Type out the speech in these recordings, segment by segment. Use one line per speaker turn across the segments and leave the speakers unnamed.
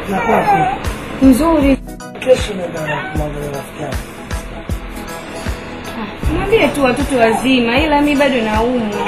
Nakuwa vipi?
Nzuri.
Kesho naenda kumwangalia rafiki yangu.
Mwambie tu watoto wazima, ila mi bado naumwa.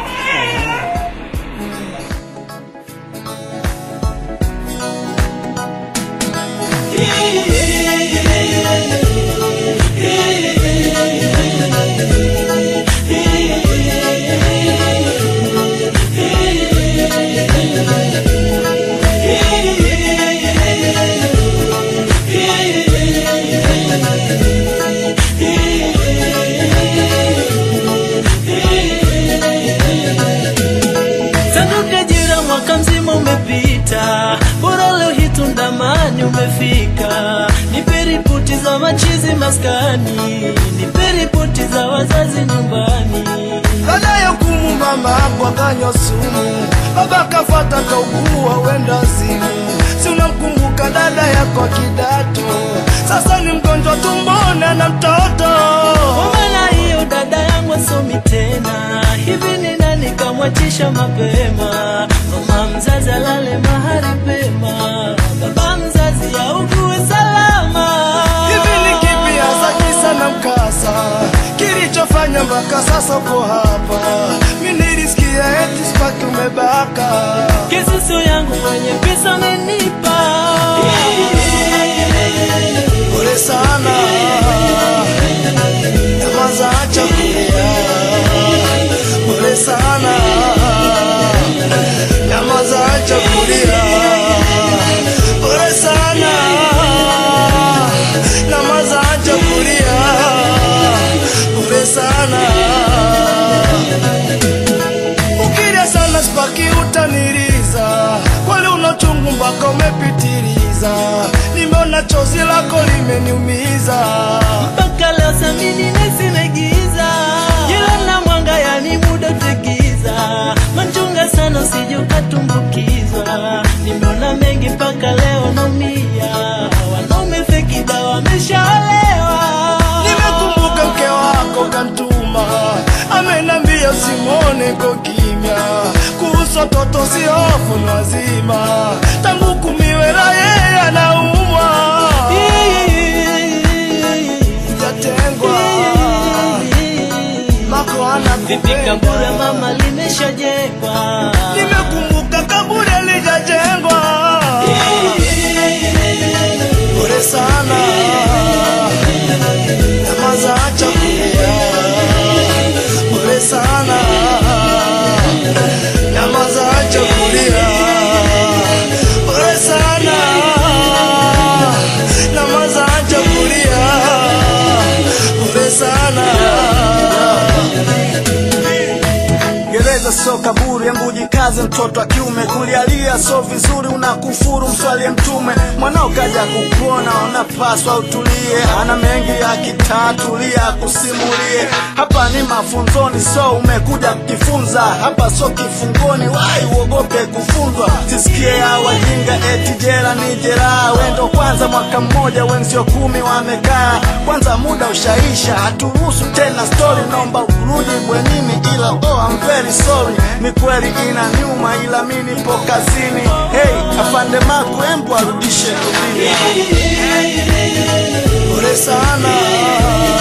Sanduka jira mwaka mzima umepita, bora leo hii tundamani umefika. Nipe ripoti za machizi maskani, nipe ripoti za wazazi nyumbani.
Dada ya kumu mama hapo akanywa sumu, baba kafata kaugua wenda zimu. Si unamkumbuka dada yako wa kidato, sasa ni mgonjwa tumbona na mtoto.
Kwa maana hiyo dada yangu asomi tena, hivi ni nani kamwachisha mapema? Mama mzazi alale mahali pema, baba mzazi augue salama.
Hivi ni kipi hasa kisa na mkasa kilichofanya mpaka sasa uko hapa? Mi nilisikia eti spaki umebaka.
Kisusu yangu mwenye pesa amenipa
Pole sana, nyamaza, acha kulia. Pole sana, nyamaza, acha kulia. Pole sana, nyamaza, acha kulia. Pole sana, ukilia sana spaki utaniliza, kweli una uchungu mpaka umepitiliza. Nimeona chozi lako limeniumiza.
mpaka leo samini nesimegiza jila na mwanga yani muda tegiza manchunga sana usije ukatumbukizwa nimeona mengi mpaka leo naumia wanaume feki dawa wameshaolewa
Nimekumbuka mke wako kantuma, amenambia usimwone ko kimya, kuhusu watoto si hofu ni wazima, tangu kumiwela yeye anaumwa, jatengwa mako
vipi kaburi
anakupenda.
mama limeshajengwa
Nimekumbuka kaburi alijajengwa, pole sana, nyamaza, acha kulia, pole sana, nyamaza, acha kulia, pole sana, nyamaza, acha kulia, pole sana.
Gereza sio kaburi yangu, jikaze mtoto wa kiume, kulialia sio vizuri, unakufuru mswalie Mtume. Mwanao kaja kukuona, unapaswa utulie, ana mengi ya kitatulia kusimulie. Hapa ni mafunzoni, so umekuja kujifunza, hapa sio kifungoni, wai uogope kufunzwa. Sisikie ya wajinga eti jela ni jeraha, wendo kwanza mwaka mmoja, wenzio kumi wamekaa, kwanza muda ushaisha, haturuhusu tena story, naomba urudi bwenini, ila oh, I'm very sorry, ni kweli ina nyuma, ila mi nipo kazini. Hey, afande Maku, embu arudishe rudini.
Pole sana,